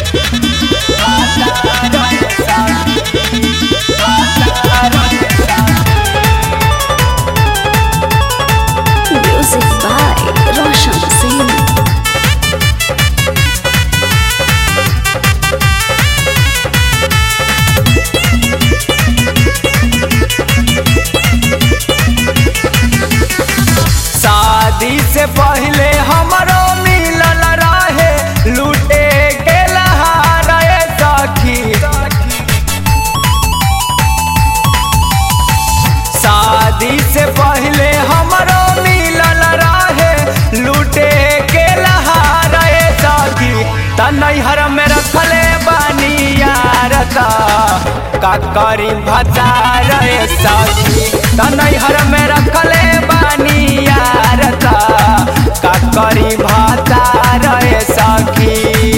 Music by Roshan Singh. शादी से पहले हमरो मिलल रहे लूटे के लहारे सखी शादी से पहले हमरो मिलल रहे लूटे के लहारे सखी त नैहर में रखले बानी यार ता का करी भतार सखी त नैहर में रखले बानी यार ता का करी भतार सखी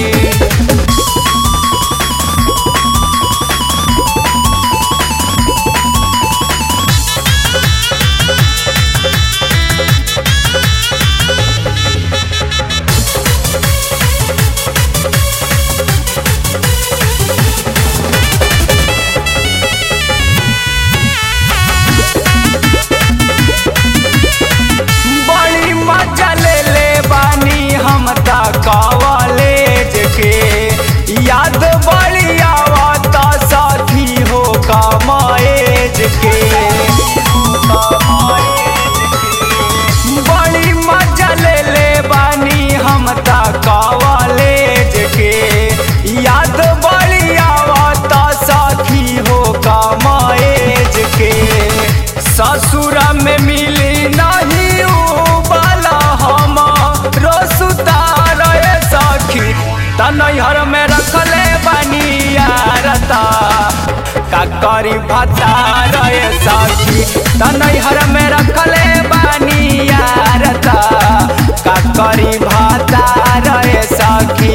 बड़ी मजा ले ले बानी हम ता कॉलेज के याद बड़ी आवत साथी हो कमाएज के बड़ी मजा ले ले बानी हम ता कॉलेज के याद बड़ी आवत साथी हो कमाएज के ससुर में मिली नहीं उ बाला हम रोसुतार सखी त नैहर में रखले बानी यार ता का करी भतार सखी त नैहर में रखले बानी यार ता का करी भतार सखी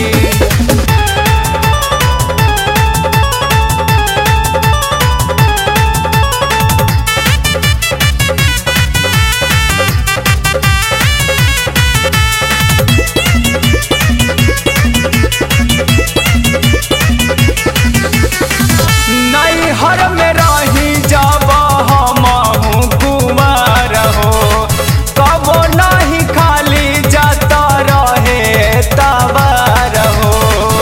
नैहर में रही जब हम कुमार हो कबो नहीं खाली जाता रहे तबार हो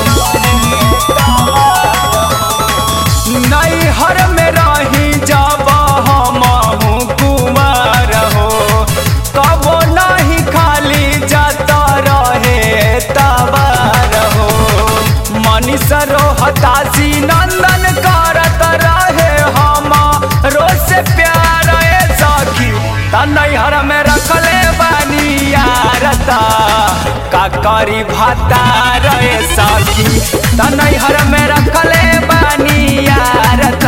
नैहर में रही जब हम कुमार हो कबो नहीं खाली जाता रहे तबार हो मनीष रोहतासी नंदन करत रहे हम रोज से प्यार ए सखी त नैहर में रखले बानी यार ता का करी भतार ए सखी त नैहर में रखले बानी यार